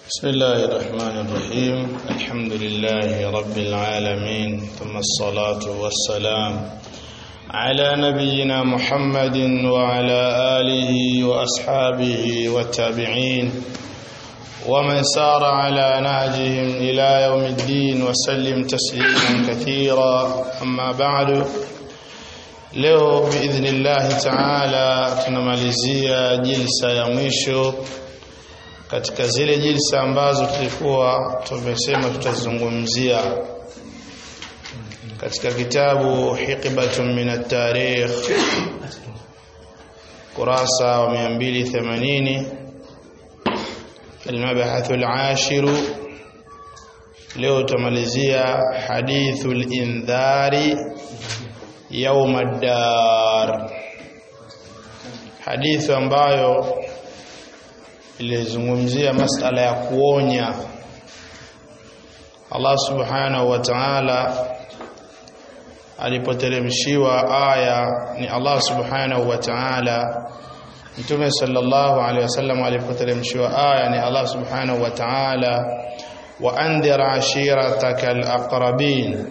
بسم الله الرحمن الرحيم الحمد لله رب العالمين ثم الصلاة والسلام على نبينا محمد وعلى آله وأصحابه والتابعين ومن سار على نهجهم إلى يوم الدين وسلم تسليما كثيرا أما بعد leo biidhnillahi taala tunamalizia jilsa ya mwisho katika zile jilsa ambazo tulikuwa tumesema tutazungumzia katika kitabu hiqbatun min at-tarikh kurasa wa 280 المبحث العاشر leo tumalizia hadithul indhari يوم الدار hadithi ambayo ilizungumzia masala ya kuonya Allah subhanahu wa ta'ala alipoteremshiwa aya ni Allah subhanahu wa ta'ala Mtume sallallahu alaihi wasallam alipoteremshiwa aya ni Allah subhanahu wa ta'ala wa andhir ashirataka alaqrabin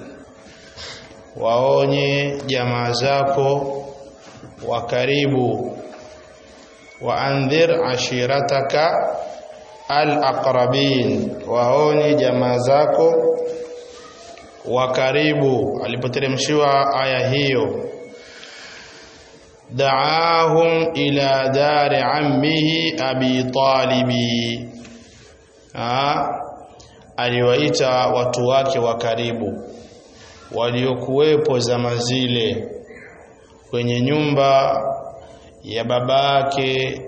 waonye jamaa zako wa karibu waandhir ashirataka alaqrabin waonye jamaa zako wa karibu alipoteremshiwa aya hiyo daahum ila dari ammihi abi talibi aliwaita watu wake wa karibu waliokuwepo zama zile kwenye nyumba ya babake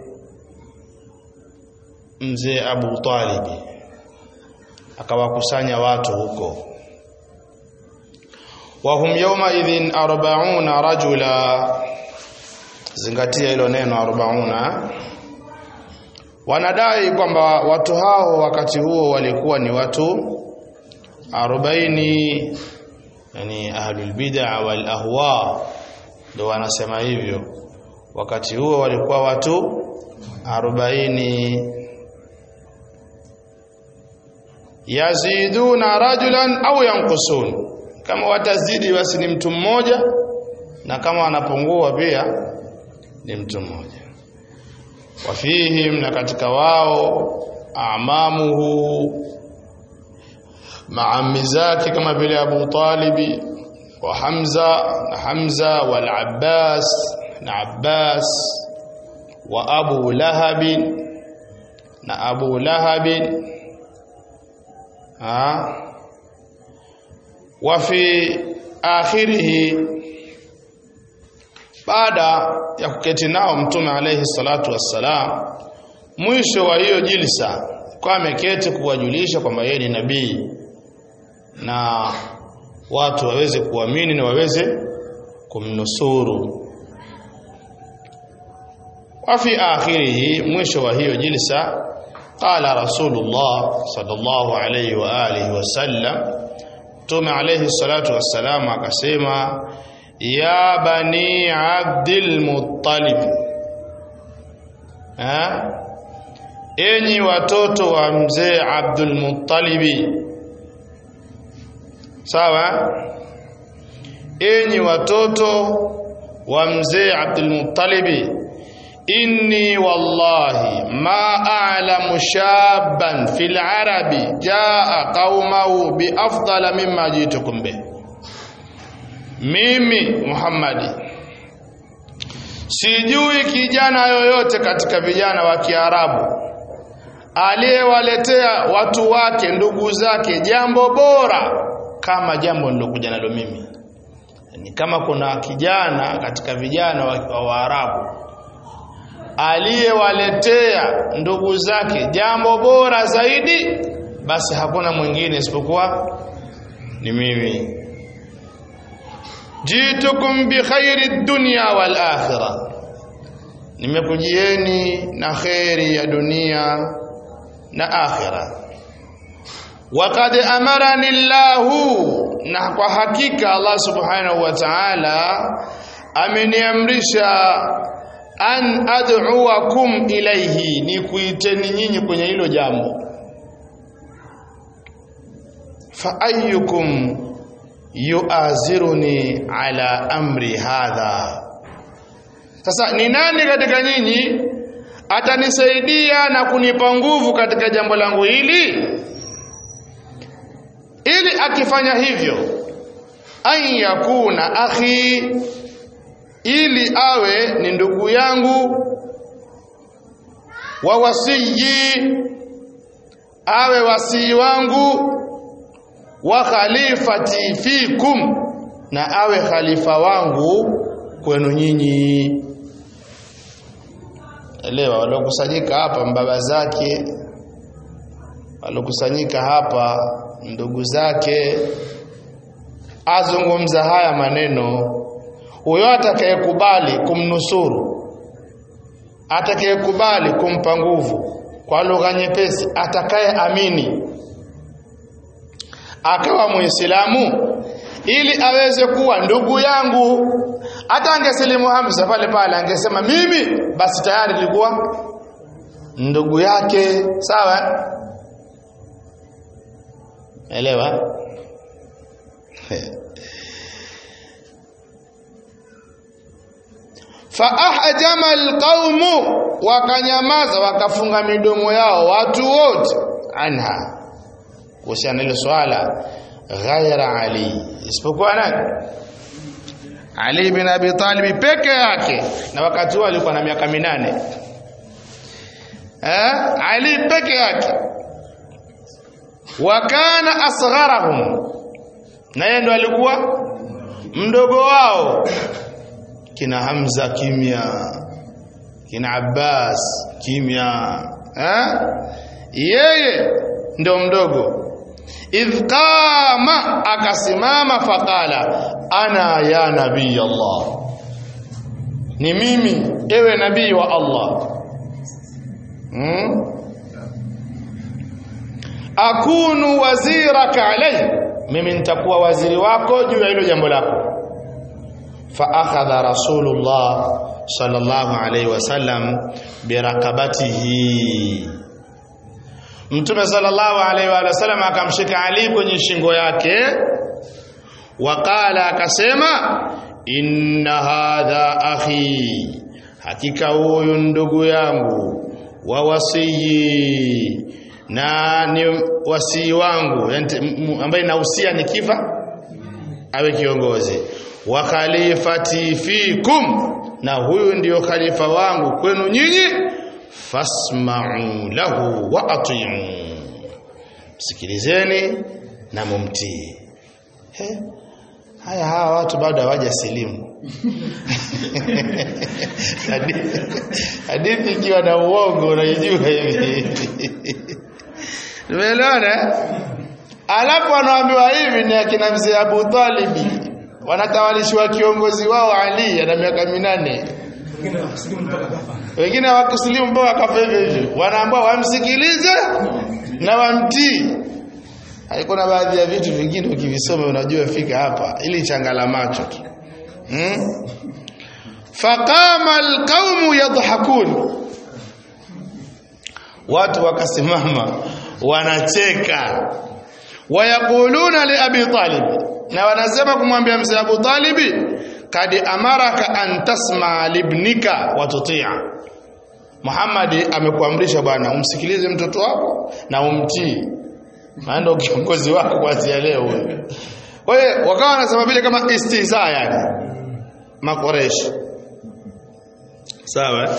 mzee Abu Talib akawakusanya watu huko wahum yawma idhin arbauna rajula zingatia hilo neno arbauna wanadai kwamba watu hao wakati huo walikuwa ni watu arobaini yani ahlul bid'a wal ahwa ndio wanasema hivyo wakati huo walikuwa watu 40 yaziduna rajulan au yanqusun kama watazidi basi ni mtu mmoja na kama wanapungua pia ni mtu mmoja wafihim na katika wao amamuhu maami zake kama vile Abu Talibi wa Hamza na Hamza wal Abbas na Abbas wa Abu Lahab na Abu Lahab ha wa fi akhirih baada ya kuketi nao mtume alayhi salatu wassalam mwisho wa hiyo jilsa kwa ameketi kuwajulisha kwamba yeye ni nabii na watu waweze kuamini na waweze kumnusuru wa fi akhirih mwisho wa hiyo jilsa qala rasulullah sallallahu alayhi wa alihi wasallam tume alayhi salatu wassalam akasema ya bani abdul muttalib ha enyi watoto wa mzee abdul muttalibi sawa enyi watoto wa mzee Abdul Muttalib inni wallahi ma a'lamu shaban fil arabi jaa qaumahu bi afdala mimma jitukum bih mimi Muhammadi sijui kijana yoyote katika vijana wa Kiarabu aliyewaletea watu wake ndugu zake jambo bora kama jambo nilokuja nalo mimi ni kama kuna kijana katika vijana wa Waarabu aliyewaletea ndugu zake jambo bora zaidi basi hakuna mwingine isipokuwa ni mimi jitukum bi khairi dunya wal akhirah nimekujieni na khairi ya dunia na akhirah Waqad amarani Allahu na kwa hakika Allah Subhanahu wa Ta'ala ameniamrisha an ad'uakum ilaihi ni kuiteni nyinyi kwenye hilo jambo fa ayyukum yuaziruni ala amri hadha sasa ni nani katika nyinyi atanisaidia na kunipa nguvu katika jambo langu hili ili akifanya hivyo an yakuna akhi ili awe ni ndugu yangu wa wasiyi awe wasii wangu wa khalifati fikum na awe khalifa wangu kwenu nyinyi elewa waliokusanyika hapa mbaba zake waliokusanyika hapa ndugu zake azungumza haya maneno huyo atakayekubali kumnusuru atakayekubali kumpa nguvu kwa lugha nyepesi atakaye amini akawa muislamu ili aweze kuwa ndugu yangu hata angesilimu Hamza pale pale angesema mimi basi tayari nilikuwa ndugu yake sawa elewa faahjama alqaumu wakanyamaza wakafunga midomo yao watu wote anha kuhusiana hilo swala ghaira ali isipokuwa nani ali bin abi talib peke yake na wakati huo alikuwa na miaka minane eh ali peke yake wa kana asgharahum na yeye ndo alikuwa mdogo wao kina Hamza kimya kina Abbas kimya eh yeye ndo mdogo idh qama akasimama faqala ana ya nabii Allah ni mimi ewe nabii wa Allah hmm? akunu waziraka alai mimi nitakuwa waziri wako juu ya hilo jambo lako فأخذ رسول الله صلى الله عليه وسلم بركبته Mtume sallallahu alaihi wa sallam akamshika Ali kwenye shingo yake waqala akasema inna hadha akhi hakika huyu ndugu yangu wa wasiyi na ni wasii wangu ambaye nahusia nikifa awe kiongozi wa khalifati fikum na huyu ndiyo khalifa wangu kwenu nyinyi fasma'u lahu wa ati'u sikilizeni na mumtii haya hawa watu bado hawajasilimu hadithi ikiwa na uongo unaijua hivi tumeelewana alafu anaambiwa hivi ni akina mzee Abu Talibi wanatawalishwa kiongozi wao Ali ana miaka minane wengine hawakusilimu mpaka kafa hivyo hivyo wanaambiwa wamsikilize na wamtii haikuna baadhi ya vitu vingine ukivisoma unajua fika hapa ili changala macho tu hmm? faqama alqaumu yadhhakun watu wakasimama wanacheka wayaquluna li abi talib na wanasema kumwambia mzee Abu Talibi kadi amaraka an tasma libnika wa tutia Muhammad amekuamrisha bwana umsikilize mtoto wako na umtii maana ndio kiongozi wako kuanzia leo wewe kwa hiyo wakawa wanasema vile kama istihza yani makoreshi sawa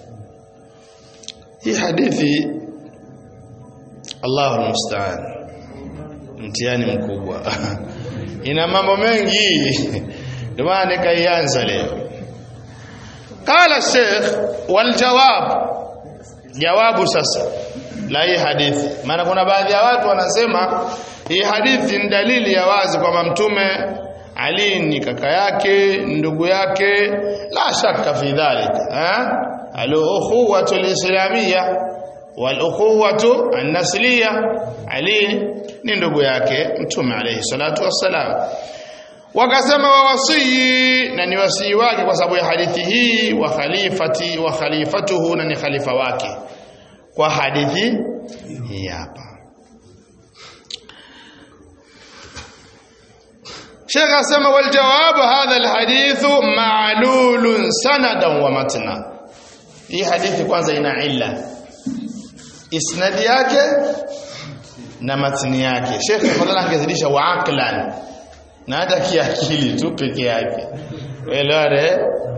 hii hadithi Allahu musta'an mtihani mkubwa ina mambo mengi ndio maana nikaianza leo qala sheikh wal jawab jawabu sasa la hii hadithi maana kuna baadhi ya watu wanasema hii hadithi ni dalili ya wazi kwamba mtume Ali ni kaka yake ndugu yake la shaka fi dhalika eh al-ukhuwatu al-islamiyya wal-ukhuwatu an-nasliyya Ali ni ndugu yake mtume alayhi salatu wassalam wakasema wa wasii na ni wasii wake kwa sababu ya hadithi hii wa khalifati wa khalifatuhu na ni khalifa wake kwa hadithi hii hapa Sheikh asema wal jawab hadha al hadithu ma'lulun sanadan wa matna hii hadithi kwanza ina illa isnadi yake na matni yake Sheikh fadhila angezidisha wa aqlan na hata kiakili tu peke yake welare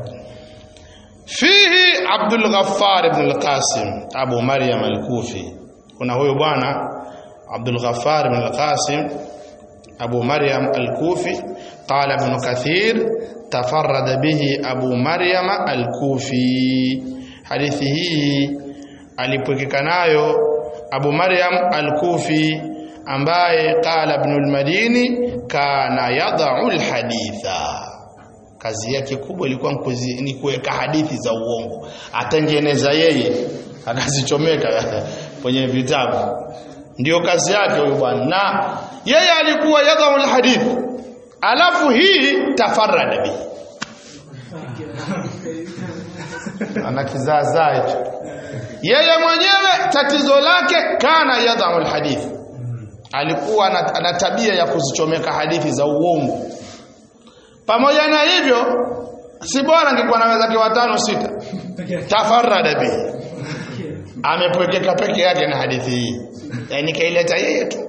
fihi Abdul Ghaffar ibn al-Qasim Abu Maryam al-Kufi kuna huyo bwana Abdul Ghaffar ibn al-Qasim Abu Maryam al-Kufi qala ibn Kathir tafarrada bihi Abu Maryam al-Kufi hadithi hii alipokeka nayo Abu Maryam al-Kufi ambaye qala ibn al-Madini kana yad'u al-haditha kazi yake kubwa ilikuwa ni kuweka hadithi za uongo atengeneza yeye akazichomeka kwenye vitabu ndio kazi yake huyu bwana na yeye alikuwa yadhau alhadith alafu hii tafarrada bi ana kizaazaa hicho yeye mwenyewe tatizo lake kana yadhau alhadith alikuwa ana tabia ya kuzichomeka hadithi za uongo pamoja na hivyo si bora angekuwa na wenzake watano sita tafarrada bi amepwekeka peke yake na hadithi hii yani kaileta yeye tu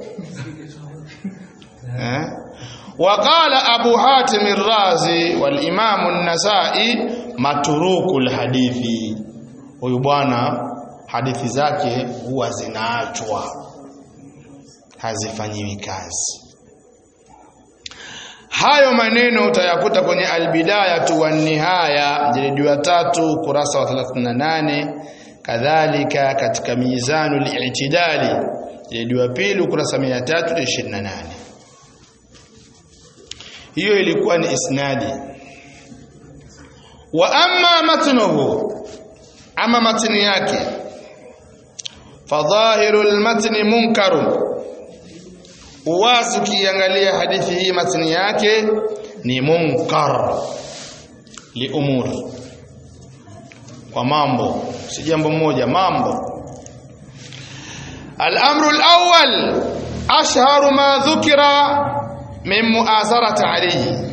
eh وقال أبو حاتم الرازي والإمام النسائي متروك الحديث huyu bwana hadithi zake huwa zinaachwa hazifanyiwi kazi hayo maneno utayakuta kwenye albidaya wa nihaya jilidi ya tatu kurasa wa 38 kadhalika katika mizanu al-i'tidali jilidi ya pili ukurasa 328 hiyo ilikuwa ni isnadi wa amma matnuhu ama matni yake fadhahiru al-matni munkarun uwazi ukiangalia hadithi hii matni yake ni munkar li umur kwa mambo si jambo moja mambo الامر الاول اشهر ما ذكر من مؤازره عليه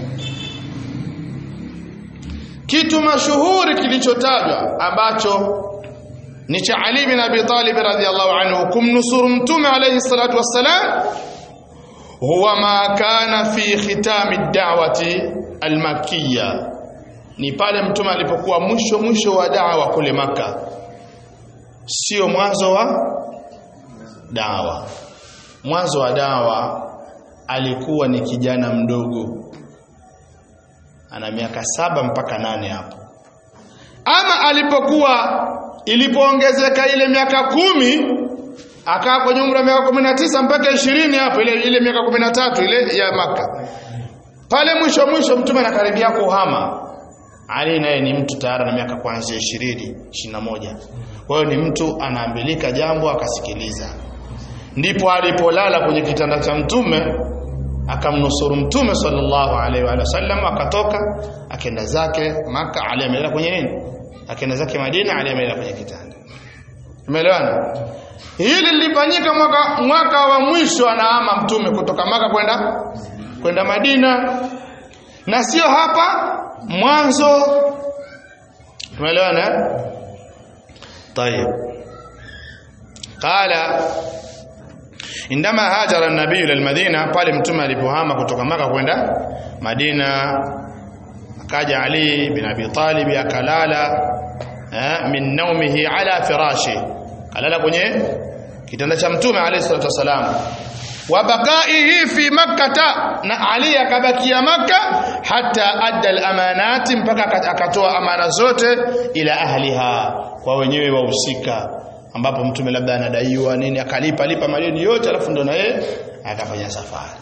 kitu mashuhuri kilichotajwa ambacho ni cha Ali bin Abi Talib radhiyallahu anhu kumnusuru mtume alayhi salatu wassalam huwa ma kana fi khitami da'wati al-makkiyya ni pale mtume alipokuwa mwisho mwisho wa da'wa kule maka sio mwanzo wa dawa mwanzo wa dawa alikuwa ni kijana mdogo ana miaka saba mpaka nane hapo ama alipokuwa ilipoongezeka ile miaka kumi akaa kwenye umri wa miaka kumi na tisa mpaka ishirini hapo ile, ile miaka kumi na tatu ile ya maka pale mwisho mwisho mtume anakaribia kuhama ali naye ni mtu tayari na miaka kuanzia ishirini ishirini na moja kwa hiyo ni mtu anaambilika jambo akasikiliza ndipo alipolala kwenye kitanda cha mtume akamnusuru mtume sallallahu alaihi wa sallam akatoka akenda zake maka ali amelala kwenye nini akenda zake madina ali amelala kwenye kitanda umeelewana hili lilifanyika mwaka mwaka wa mwisho anaama mtume kutoka maka kwenda kwenda madina na sio hapa mwanzo umeelewana طيب قال indama hajara nabii ila almadina pale mtume alipohama kutoka maka kwenda madina akaja ali bin abi talib akalala eh, min naumihi ala firashi kalala kwenye kitanda cha mtume alayhi salatu wasalam wa baqaihi fi makkata na ali akabakia makka hata adda alamanati mpaka akatoa amana zote ila ahliha kwa wenyewe wahusika ambapo mtume labda anadaiwa nini akalipa lipa madeni yote alafu ndo na yeye akafanya safari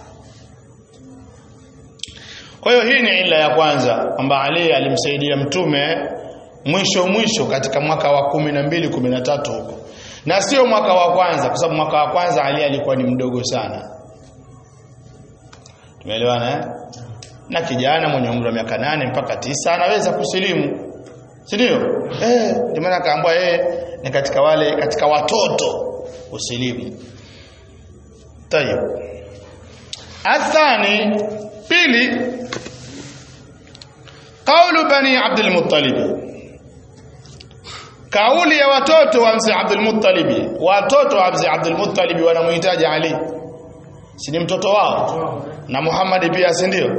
kwa hiyo hii ni ila ya kwanza kwamba Ali alimsaidia mtume mwisho mwisho katika mwaka wa kumi na mbili kumi na tatu huko na sio mwaka wa kwanza kwa sababu mwaka wa kwanza Ali alikuwa ni mdogo sana tumeelewana eh? na kijana mwenye umri wa miaka nane mpaka tisa anaweza kusilimu si ndio eh ndio maana akaambiwa yeye ni katika wale katika watoto usilimu tayeb athani pili qaulu bani Abdul Muttalib kauli ya watoto wa mzee Abdul Muttalib watoto wa mzee Abdul Muttalib wanamuhitaji Ali si ni mtoto wao na Muhammad pia si ndio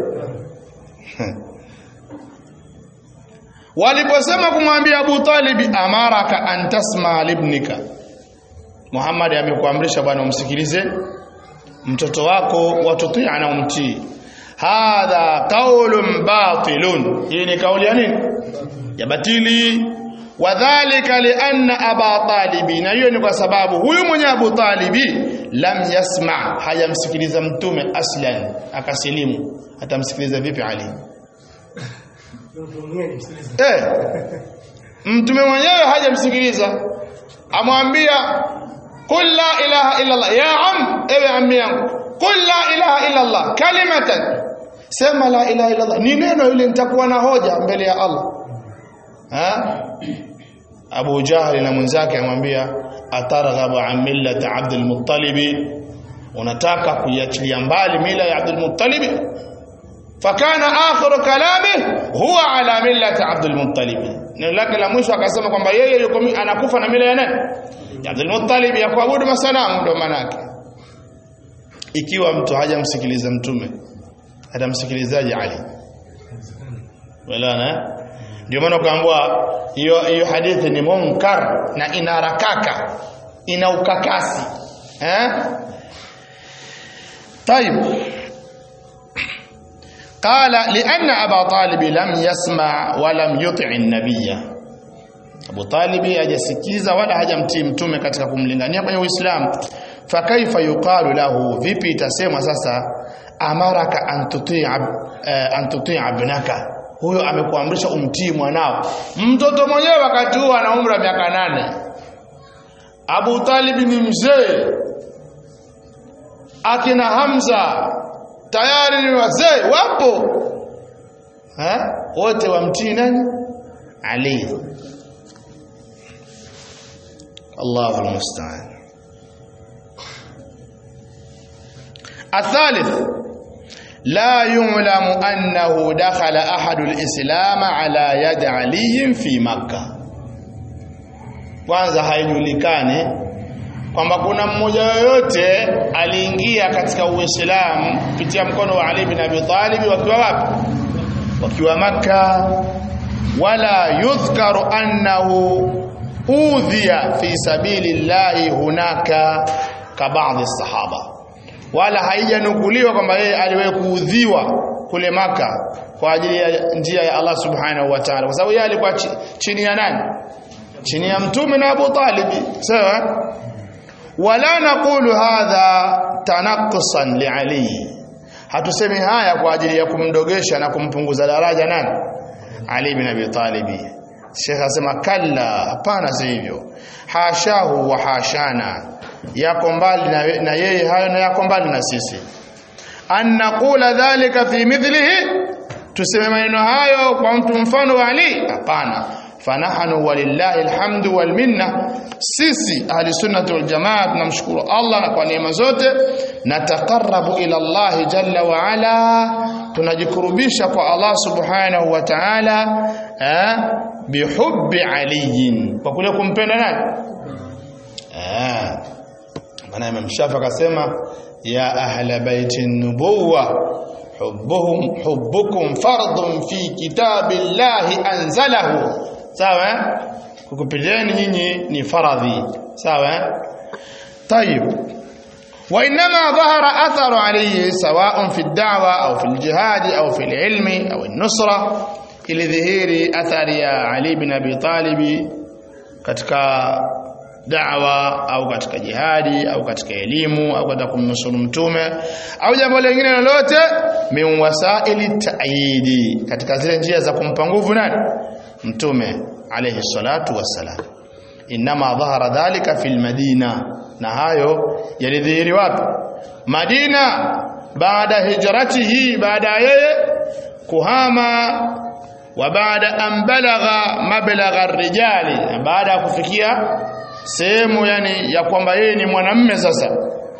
waliposema kumwambia Abu Talib amaraka an tasma libnika Muhammad amekuamrisha bwana umsikilize mtoto wako watutia na umtii hadha qaulun batilun hii ni kauli ya nini ya batili wadhālika lianna aba talibi na hiyo ni kwa sababu huyu mwenye Abu Talibi lam yasma hayamsikiliza mtume aslan akasilimu atamsikiliza vipi Ali eh mtume mwenyewe hajamsikiliza amwambia qul la ilaha illa Allah ya am ewe ammi yangu qul la ilaha illa Allah kalimatan sema la ilaha illa Allah ni neno ile nitakuwa na hoja mbele ya Allah ha Abu Jahal na mwenzake amwambia atarghabu an millati Abdul Muttalib unataka kuiachilia mbali mila ya Abdul Muttalib fakana akhiru kalami huwa ala millati Abdul Muttalib neno lake la mwisho akasema kwamba yeye yuko anakufa na mila ya nani ya Abdul Muttalib ya kuabudu masanamu ndio manake ikiwa mtu hajamsikiliza mtume atamsikilizaje Ali wala ndio maana ukaambiwa hiyo hiyo hadithi ni munkar na ina harakaka ina ukakasi eh طيب قال لأن أبا طالب لم يسمع ولم يطع النبي Abu Talib hajasikiza wala hajamtii mtume katika kumlingania kwenye Uislamu fakaifa yuqalu lahu vipi itasemwa sasa amaraka an tutii an tutii ibnaka huyo amekuamrisha umtii mwanao mtoto mwenyewe wakati huo ana umri wa miaka nane Abu Talib ni mzee akina Hamza tayari ni wazee wapo ha wote wamtii nani Ali Allahu almusta'an الثالث لا يعلم أنه دخل أحد الإسلام على يد علي في مكة kwanza haijulikani kwamba kuna mmoja yoyote aliingia katika Uislamu kupitia mkono wa Ali bin Abi Talib wakiwa wapi wakiwa maka wala yudhkaru annahu udhiya fi sabilillahi hunaka ka baadhi sahaba wala haijanukuliwa kwamba yeye aliwahi kuudhiwa kule maka kwa ajili ya njia ya Allah subhanahu wa ta'ala kwa sababu yeye alikuwa chini ya nani chini ya mtume na Abu Talib sawa wala naqulu hadha tanaqqusan li Ali hatusemi haya kwa ajili ya kumdogesha na kumpunguza daraja nani Ali bin Abi Talib Sheikh asema kalla hapana si hivyo hashahu wa hashana yako mbali na, na yeye hayo na yako mbali na sisi an naqula dhalika fi mithlihi tuseme maneno hayo kwa mtu mfano wa Ali hapana fanahnu walillahi alhamdu wal minna sisi ahli sunnati wal jamaa tunamshukuru Allah na kwa neema zote nataqarrabu ila Allah jalla wa ala tunajikurubisha kwa Allah subhanahu wa ta'ala eh bihubbi aliyin kwa kule kumpenda nani eh maana Imam Shafi akasema ya ahla baiti nubuwa hubbuhum hubbukum fardun fi kitabillahi anzalahu sawa kukupendeni nyinyi ni faradhi sawa طيب وانما ظهر اثر عليه سواء في الدعوه او في الجهاد او في العلم او النصره ili dhihiri athari ya Ali bin Abi Talib katika da'wa au katika jihadi au katika elimu au katika kumnusuru mtume au jambo lingine lolote min wasaili ta'yidi katika zile njia za kumpa nguvu nani mtume alayhi salatu wassalam inma dhahara dhalika fil madina na hayo yalidhihiri wapi Madina baada hijratihi baada yeye kuhama wa baada an balagha mablagha ar-rijali baada ya kufikia sehemu yani ya kwamba yeye ni mwanamme sasa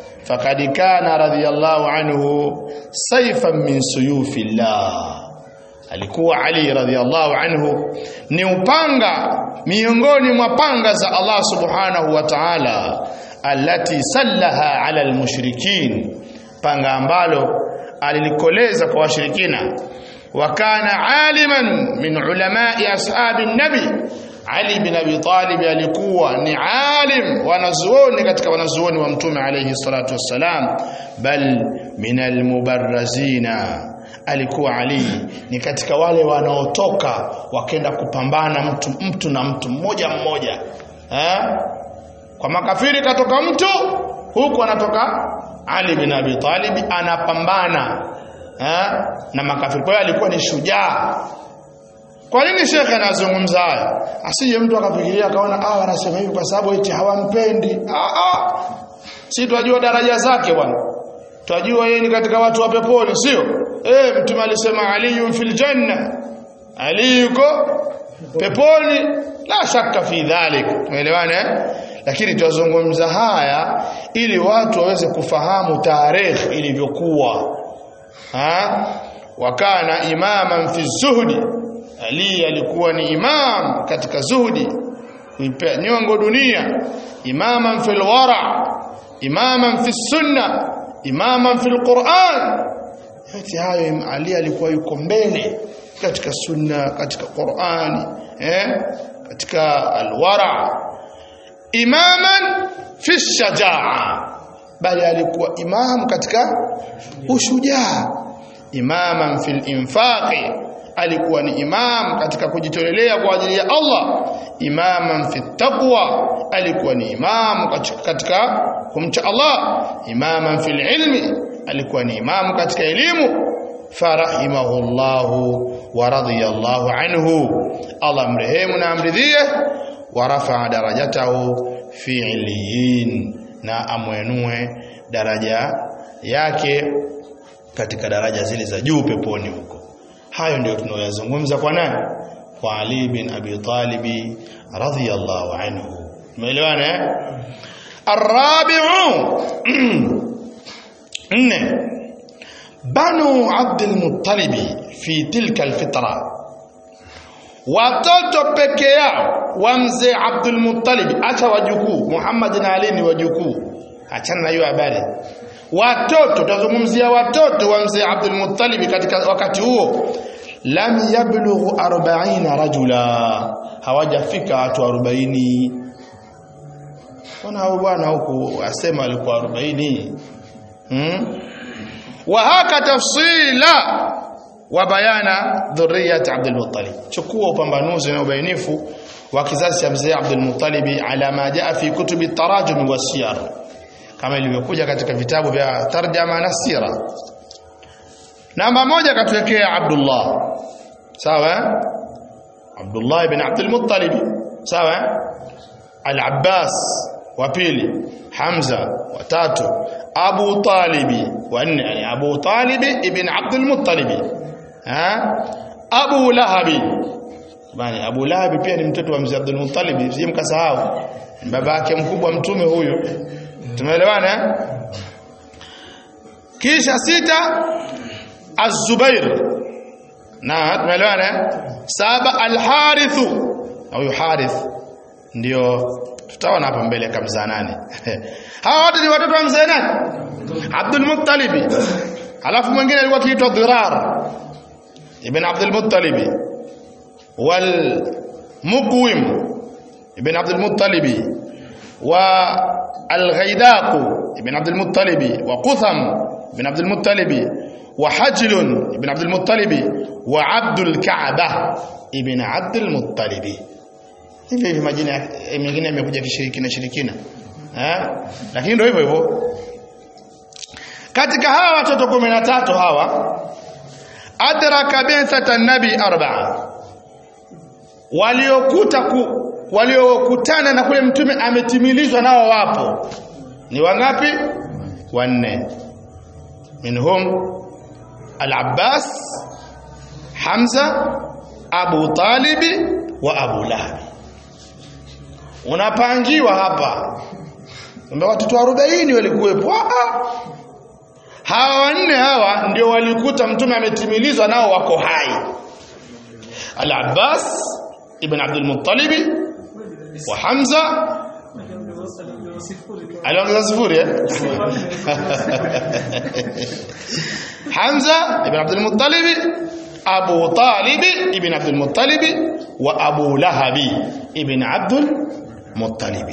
faqad kana radiyallahu anhu sayfan min suyufillah alikuwa Ali radhiallahu anhu ni upanga miongoni mwa panga za Allah subhanahu wa ta'ala allati sallaha ala almushrikin panga ambalo alilikoleza kwa washirikina wa kana aliman min ulamai ashabi nabi Ali bin Abi Talib alikuwa ni alim wanazuoni katika wanazuoni wa mtume alayhi salatu wassalam bal min almubarrazina alikuwa Ali ni katika wale wanaotoka wakenda kupambana mtu mtu na mtu mmoja mmoja eh? kwa makafiri katoka mtu huku anatoka Ali bin Abi Talib anapambana eh? na makafiri kwa hiyo alikuwa ni shujaa kwa nini shekhe anazungumza haya asije mtu akafikiria akaona ah wanasema hivi kwa sababu eti hawampendi ah ah si tunajua daraja zake bwana Twajua yeye ni katika watu wa peponi sio? Eh mtume alisema Ali fil janna. Ali yuko peponi la shaka fi dhalik. Tumeelewana eh? Lakini tuzungumza haya ili watu waweze kufahamu tarehe ilivyokuwa. Ha? Wakana imaman fi zuhdi. Ali alikuwa ni imam katika zuhdi. Kuipea nyongo dunia. Imaman fil wara. Imaman fi sunnah imaman fil Qur'an yote hayo Ali alikuwa yuko mbele katika sunna katika Qur'ani eh katika alwara imaman fi shajaa bali alikuwa imam katika ushujaa imaman fil infaqi alikuwa ni imam katika kujitolelea kwa ajili ya Allah imaman fi taqwa alikuwa ni imam katika kumcha Allah imaman fil ilmi alikuwa ni imam katika elimu farahimahullahu wa radiyallahu anhu Allah mrehemu na amridhie wa rafa'a darajatahu fi iliyin na amwenue daraja yake katika daraja zile za juu peponi huko hayo ndio tunayoyazungumza kwa nani kwa Ali bin Abi Talib radhiyallahu anhu umeelewana eh arabi'u nne banu Abd al-Muttalib fi tilka al-fitra watoto peke yao wa mzee Abdul Muttalib acha wajukuu Muhammad na Ali ni wajukuu achana na hiyo habari watoto tutazungumzia watoto wa mzee Abdul Muttalib katika wakati huo lam yablughu 40 rajula hawajafika watu 40 Bwana hao bwana huku asema alikuwa 40 hmm? wa haka tafsila wa bayana dhurriyat Abdul Muttalib chukua upambanuzi na ubainifu wa kizazi cha mzee Abdul Muttalib ala ma jaa fi kutubi tarajum wa siyar kama ilivyokuja katika vitabu vya tarjama na sira namba moja katuwekea Abdullah sawa Abdullah ibn Abdul Muttalib sawa Al-Abbas wa pili Hamza wa tatu Abu Talibi wa nne yani Abu Talib ibn Abdul Muttalib ha Abu Lahabi bani Abu Lahabi pia ni mtoto wa mzee Abdul Muttalib sije mkasahau baba yake mkubwa mtume huyo tumeelewana kisha sita Az-Zubair na tumeelewana saba Al-Harith au Harith ndio tutaona hapa mbele kamzaa nani hawa wote ni watoto wa mzee nani Abdul Muttalib alafu mwingine alikuwa akiitwa Dhirar ibn Abdul Muttalib wal Muqwim ibn Abdul Muttalib wa Al-Ghaidaq ibn Abdul Muttalib wa Qutham ibn Abdul Muttalib wa Hajl ibn Abdul Muttalib wa Abdul Ka'bah ibn Abdul Muttalib hivi hivi majina mengine yamekuja kishirikina shirikina eh lakini ndio hivyo hivyo katika hawa watoto 13 hawa adraka bi'thata nabi arba'a waliokuta ku, waliokutana na kule mtume ametimilizwa nao wapo ni wangapi wanne minhum al-Abbas Hamza Abu Talibi wa Abu Lahab unapangiwa hapa Kumbe watoto 40 walikuwepo. Ah, hawa wanne hawa ndio walikuta mtume ametimilizwa nao wako hai. Al-Abbas ibn Abdul Muttalib wa Hamza aliongeza sifuri eh? Hamza ibn Abdul Muttalib Abu Talib ibn Abdul Muttalib wa Abu Lahab ibn Abdul Muttalib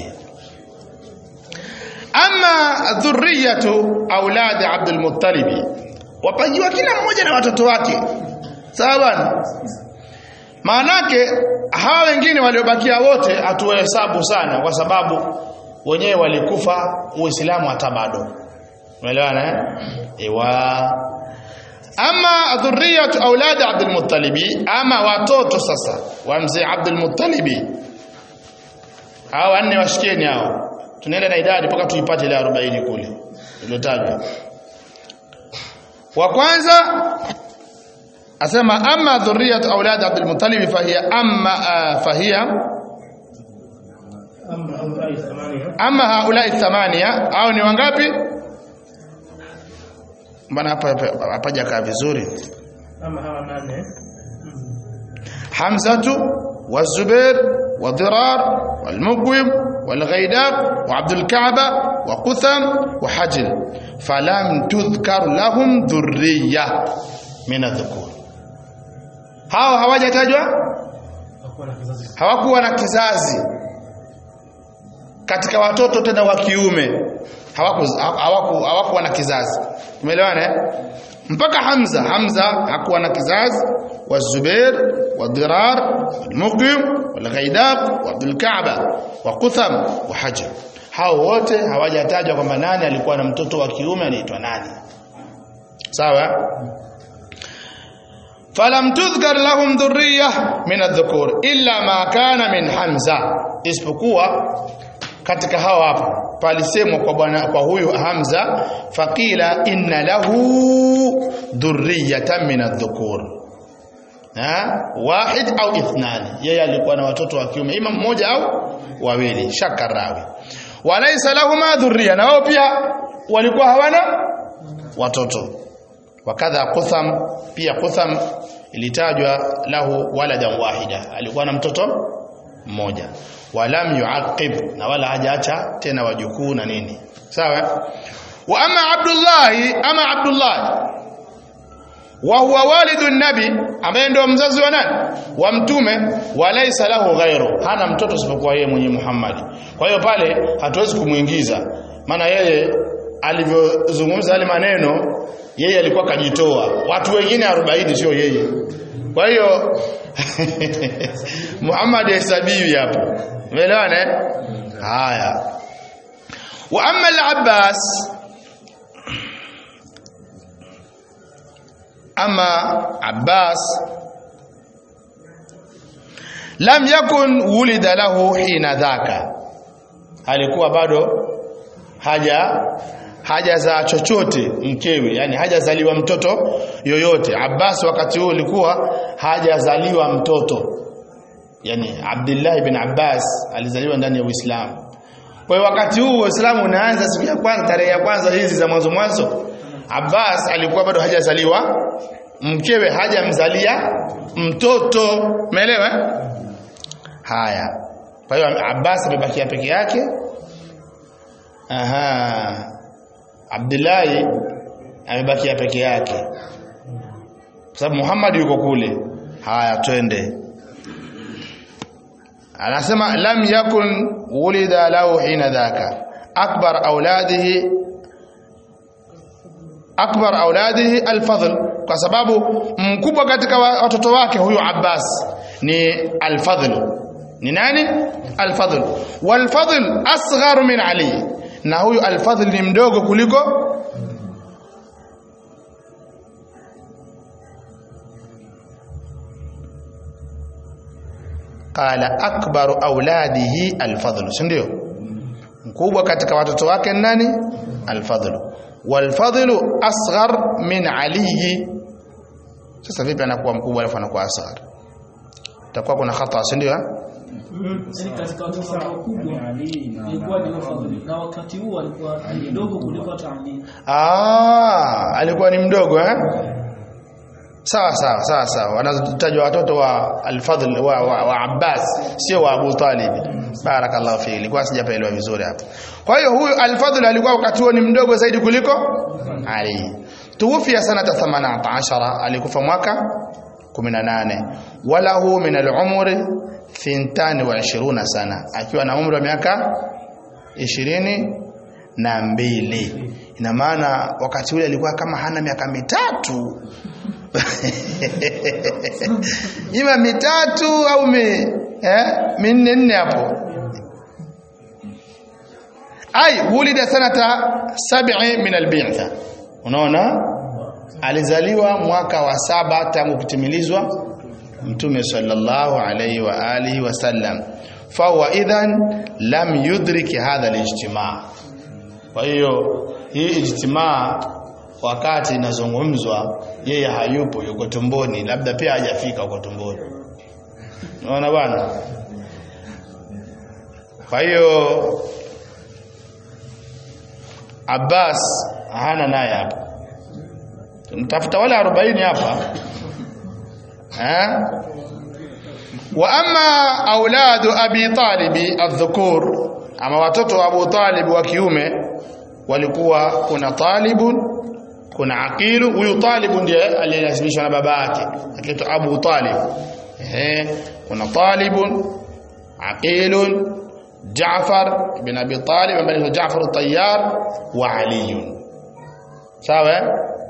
ama dhurriyatu auladi Abdul Muttalib wapangiwa kila mmoja na watoto wake sawa bwana maanake hawa wengine waliobakia wote hatuwahesabu sana kwa sababu wenyewe walikufa uislamu hata bado umeelewana eh ewa ama dhurriyatu auladi Abdul Muttalib ama watoto sasa wa mzee Abdul Muttalib hao wanne washikieni hao tunaenda na idadi mpaka tuipate ile 40 kule iliyotajwa wa kwanza asema amma dhurriyatu aulad Abdul Muttalib fahiya amma uh, fahiya amma haulai thamania au ni wangapi mbona hapa hapaja kaa vizuri ama hawa nane Hamzatu والزبير وضرار والمقوم والغيداق وعبد الكعبة وقثم وحجل فلم تذكر لهم ذرية من الذكور hao hawajatajwa hakuwa na kizazi hawakuwa na kizazi katika watoto tena wa kiume hawaku hawaku hawakuwa na kizazi umeelewana eh? mpaka Hamza Hamza hakuwa na kizazi wa Zubair wa Dirar al-Muqim wal Ghaidaq wa Abdul Ka'ba wa Qutham wa Hajar hao wote hawajatajwa kwamba nani alikuwa na mtoto wa kiume anaitwa nani sawa falam tudhkar lahum dhurriyyah min adh-dhukur illa ma kana min Hamza isipokuwa katika hao hapo palisemwa kwa bwana kwa huyu Hamza faqila inna lahu dhurriyatan min adh-dhukur ha wahid au ithnani yeye alikuwa na watoto wa kiume ima mmoja au wawili shakarawi walaysa lahuma dhurriya na wao pia walikuwa hawana watoto wakadha Qutham pia Qutham ilitajwa lahu waladan wahida alikuwa na mtoto mmoja walam yuaqib na wala hajaacha tena wajukuu na nini sawa wa ama Abdullah ama Abdullah wa huwa walidu nabi ambaye ndio mzazi wa nani wa mtume walaysa lahu ghairu hana mtoto isipokuwa yeye mwenye Muhammad kwa hiyo pale hatuwezi kumuingiza maana yeye alivyozungumza yale maneno yeye alikuwa kajitoa watu wengine 40 sio yeye kwa hiyo Muhammad hesabiwi hapo umeelewana eh haya wa amma al-Abbas ama Abbas lam yakun wulida lahu hina dhaka alikuwa bado haja hajazaa chochote mkewe yani hajazaliwa mtoto yoyote Abbas wakati huo alikuwa hajazaliwa mtoto yani Abdullah ibn Abbas alizaliwa ndani ya Uislamu kwa hiyo wakati huu Uislamu unaanza siku ya kwanza tarehe ya kwanza hizi za mwanzo mwanzo Abbas alikuwa bado hajazaliwa mkewe hajamzalia mtoto umeelewa haya kwa hiyo Abbas amebakia peke yake aha Abdullahi amebakia peke yake kwa sababu Muhammad yuko kule haya twende anasema lam yakun wulida lahu hina dhaka akbar auladihi akbar auladihi alfadl kwa sababu mkubwa katika watoto wake huyu Abbas ni alfadl ni nani alfadl walfadl asghar min ali na huyu alfadl ni mdogo kuliko qala akbaru auladihi alfadl si ndio mkubwa katika watoto wake ni nani alfadl walfadlu asghar min ali sasa vipi anakuwa mkubwa alafu anakuwa asghar itakuwa kuna khata si ndio Yaani katika watoto wakubwa ilikuwa ni Fadhili na wakati huo alikuwa ni mdogo kuliko hata Ali. Ah, alikuwa ni mdogo eh? Sawa sawa sawa sawa. Wanazotajwa watoto wa Al-Fadhl wa, wa, wa Abbas sio wa Abu Talib. Barakallahu fi. Ilikuwa sijapaelewa vizuri hapa. Kwa hiyo huyu Al-Fadhl alikuwa wakati huo ni mdogo zaidi kuliko Ali. Tuwufia sanata 18 alikufa mwaka 18 walahu min al-umri 22 sana akiwa na umri wa miaka ishirini na mbili ina maana wakati ule alikuwa kama hana miaka mitatu ima mitatu au mi, eh, minne nne hapo ai wulida sanata sab'i min albitha unaona alizaliwa mwaka wa saba tangu kutimilizwa mtume sallallahu alayhi wa alihi wasallam fahuwa idhan lam yudrik hadha alijtimaa kwa hiyo hii ijtimaa wakati inazungumzwa yeye hayupo yuko tumboni labda pia hajafika huko tumboni unaona bwana kwa hiyo Abbas hana naye hapa tunatafuta wale 40 hapa eh wa amma auladu abi talibi adh-dhukur ama watoto wa Abu Talib wa kiume walikuwa kuna talibun kuna aqilu huyu talibu ndiye aliyelazimishwa na baba yake akiitwa Abu Talib eh kuna talibun aqilun Jaafar ibn Abi Talib ambaye ni Jaafar at-Tayyar wa Ali sawa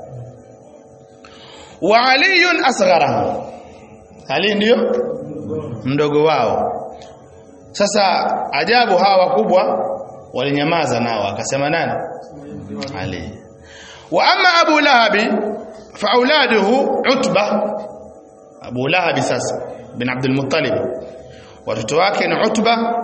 wa Ali asgharahu Ali ndio mdogo wao sasa ajabu hawa wakubwa walinyamaza nao akasema nani Ali wa amma Abu Lahab fa auladuhu Utba Abu Lahab sasa bin Abdul Muttalib watoto wake ni Utba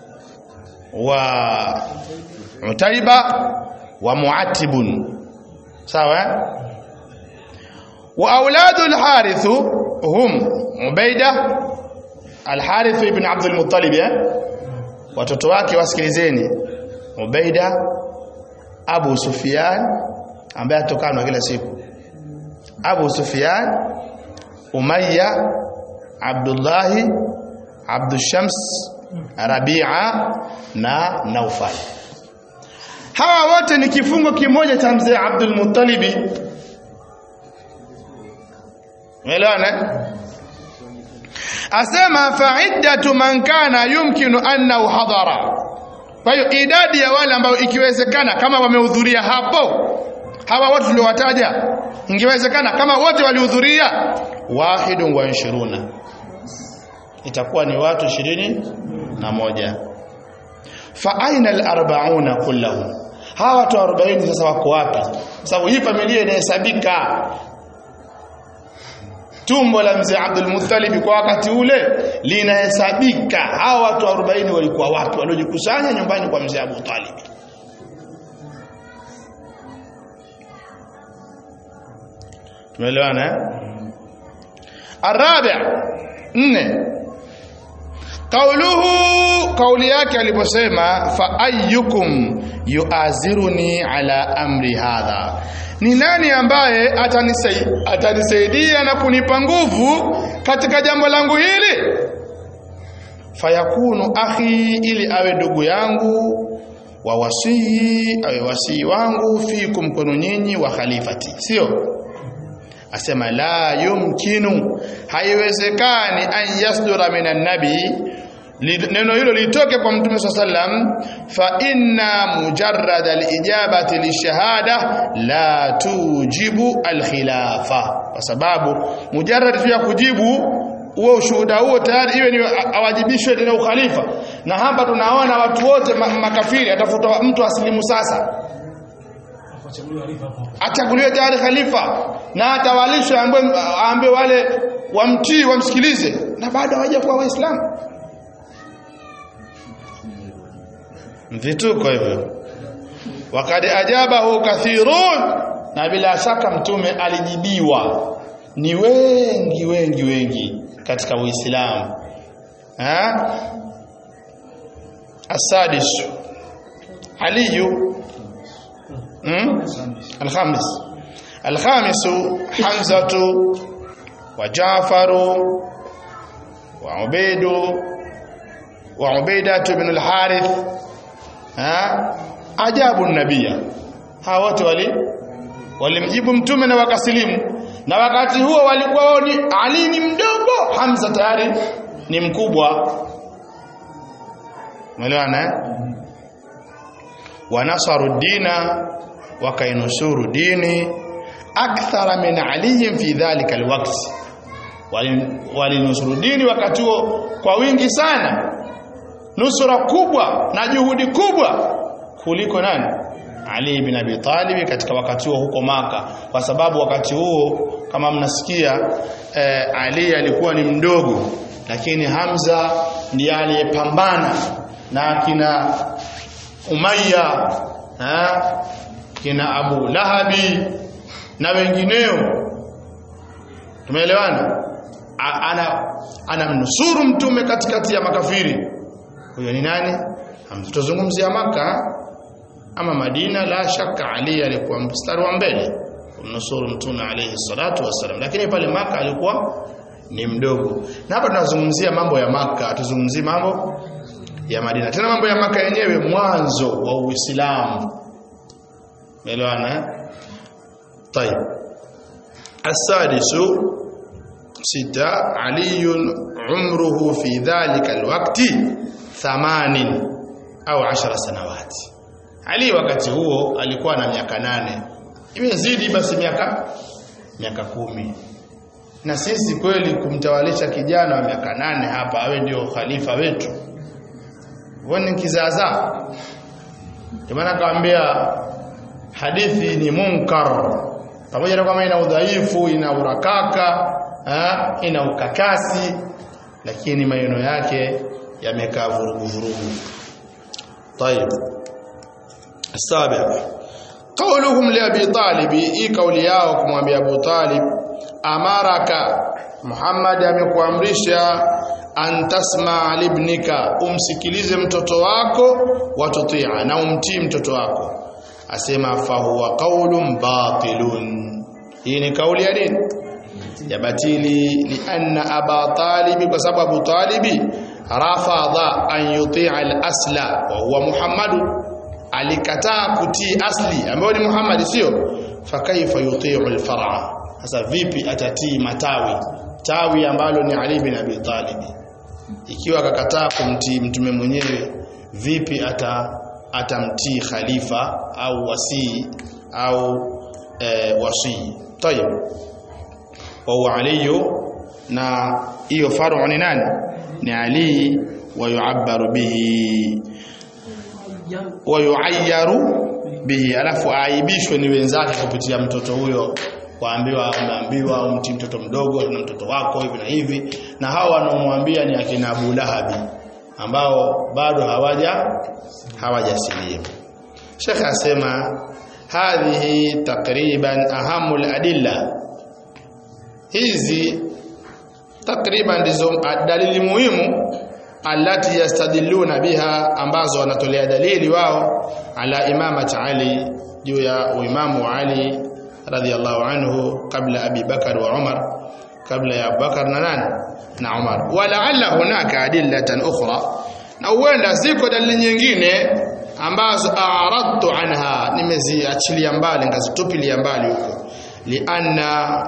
wa Utaiba wa Muatibun sawa wa auladu al-Harith hum Ubaida al-Harith ibn Abdul Muttalib eh watoto wake wasikilizeni Ubaida Abu Sufyan ambaye atokana kila siku Abu Sufyan Umayya Abdullah Abdul Shams Rabi'a na Naufal hawa wote ni kifungo kimoja cha mzee Abdul Muttalib Umeelewana asema fa'iddatu man kana yumkinu annahu hadara kwa hiyo idadi ya wale ambao ikiwezekana kama wamehudhuria hapo hawa wote tuliowataja ingewezekana kama wote walihudhuria wahidun wa ishiruna itakuwa ni watu ishirini na moja fa aina al-arba'una kullahum hawa watu 40 sasa wako wapi sababu hii familia inahesabika tumbo la mzee Abdul Muttalib kwa wakati ule linahesabika hawa watu 40 walikuwa wapi waliojikusanya nyumbani kwa mzee Abu Talib tumeelewana eh arabi nne kauluhu kauli yake aliposema fa ayyukum yuaziruni ala amri hadha ni nani ambaye atanisaidia atanisaidia na kunipa nguvu katika jambo langu hili fayakunu akhi ili awe ndugu yangu wa wasii awe wasii wangu fikum kwenu nyinyi wa khalifati sio asema la yumkinu haiwezekani an yasdura minan nabi neno hilo litoke kwa mtume swalla sallam fa inna mujarrad alijabati lishahada la tujibu alkhilafa kwa sababu mujarrad tu ya kujibu huo ushuhuda huo tayari iwe ni awajibishwe tena ukhalifa na hapa tunaona watu wote makafiri atafuta mtu asilimu sasa achaguliwe tayari khalifa na atawalishwe aambiwe wale wamtii wamsikilize na bado hawajakuwa waislamu vituko hivyo wakad ajabahu kathirun na bila shaka mtume alijibiwa ni wengi wengi wengi katika uislamu eh السادس علي الخامس الخامس حمزة وجعفر وعبيد وعبيدة بن الحارث ها ajabu nabia hawa wote wali walimjibu mtume na wakasilimu na wakati huo walikuwa wao ni Ali ni mdogo Hamza tayari ni mkubwa umeelewana eh wanasaru dina wakainusuru dini akthara min Ali fi dhalika alwaqt walinusuru dini wakati huo kwa wingi sana nusura kubwa na juhudi kubwa kuliko nani Ali ibn Abi Talib katika wakati huo huko maka kwa sababu wakati huo kama mnasikia eh, Ali alikuwa ni mdogo lakini Hamza ndiye aliyepambana na kina Umayya ha? kina Abu Lahabi na wengineo tumeelewana ana anamnusuru mtume katikati ya makafiri huyo ni nani tutazungumzia maka ama Madina la shaka Ali alikuwa mstari wa mbele kumnusuru mtume alayhi salatu wasallam lakini pale maka alikuwa ni mdogo na hapa tunazungumzia mambo ya maka tuzungumzie mambo ya Madina tena mambo ya maka yenyewe mwanzo wa Uislamu umeelewana طيب السادس ستة علي عمره في ذلك الوقت ثمان au ashara sanawati Ali wakati huo alikuwa na miaka nane imezidi basi miaka miaka kumi na sisi kweli kumtawalisha kijana wa miaka nane hapa awe ndio khalifa wetu wani kizaazaa maana kaambia hadithi ni munkar pamoja na kwamba ina udhaifu ina urakaka ha, ina ukakasi lakini maneno yake yamekaa vurugu vurugu طيب السابع قولهم لأبي طالب إي قولي yao kumwambia Abu Talib amaraka Muhammad amekuamrisha an tasma libnika umsikilize mtoto wako watutia na umtii mtoto wako asema fahuwa qaulun batilun hii ni kauli ya nini ya batili lianna aba talibi kwa sababu abu talibi rafadha an yutia al-asla wa huwa Muhammad alikataa kutii asli ambayo ni Muhammad sio fakaifa yutiu al-far'a sasa vipi atatii matawi tawi ambalo ni Ali bin Abi Talib ikiwa akakataa kumtii mtume mwenyewe vipi ata atamtii khalifa au wasii au e, wasii tayeb wa huwa Ali na hiyo faru ni nani ni Ali wa yu'abbaru bihi wa yu'ayyaru bihi alafu aibishwe ni wenzake kupitia mtoto huyo waambiwa umeambiwa umti mtoto mdogo na mtoto wako hivi na hivi na hao wanaomwambia ni akina Abu Lahabi ambao bado hawaja hawajasilimu Sheikh asema hadhihi takriban ahamul adilla hizi takriban ndizo dalili muhimu alati yastadilluna biha ambazo wanatolea dalili wao ala imamati Ali juu ya uimamu wa Ali radhiallahu anhu kabla Abi Bakar wa Umar kabla ya Abubakar na nani na Umar walaalla hunaka adillatan ukhra na huenda ziko dalili nyingine ambazo a'radtu anha nimeziachilia mbali ngazitupilia mbali huko lianna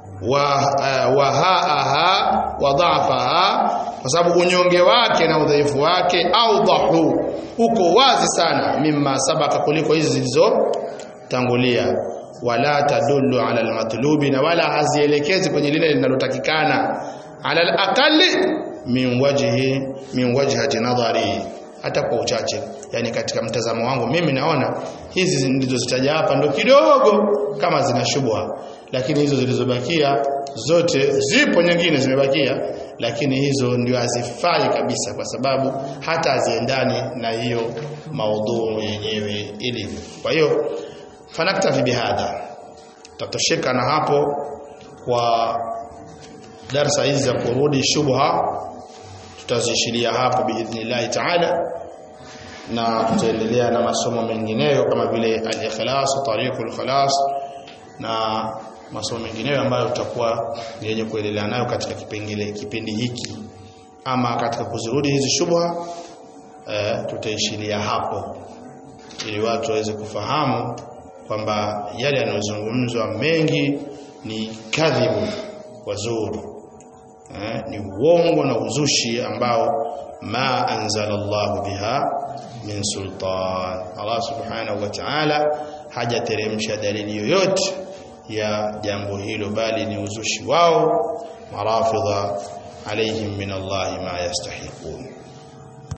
wahaaha wa dhaafaha kwa sababu unyonge wake na udhaifu wake audhahu uko wazi sana mimma sabaka kuliko hizi zilizotangulia wala tadullu ala almatlubi na wala hazielekezi kwenye lile linalotakikana ala alaqali min wajhi min wajhati nadhari hata kwa uchache yani katika mtazamo wangu mimi naona hizi ndizo zitaja hapa ndo kidogo kama zina shubha lakini hizo zilizobakia zote zipo nyingine zimebakia lakini hizo ndio hazifai kabisa kwa sababu hata haziendani na hiyo maudhu yenyewe ilivyo kwa hiyo fanaktafi bihadha tatosheka na hapo kwa darsa hizi za kurudi shubha tutazishilia hapo biidhnillah taala na tutaendelea na masomo mengineyo kama vile al-ikhlas tariqul khalas na masomo mengineyo ambayo tutakuwa yenye kuendelea nayo katika kipengele kipindi hiki ama katika kuzirudi hizi shubha eh, tutaishilia hapo ili watu waweze kufahamu kwamba yale yanayozungumzwa mengi ni kadhibu wazuru eh, ni uongo na uzushi ambao ma anzala Allah biha min sultan Allah subhanahu wa ta'ala hajateremsha dalili yoyote ya jambo hilo bali ni uzushi wao marafidha alaihim min Allah ma yastahiqun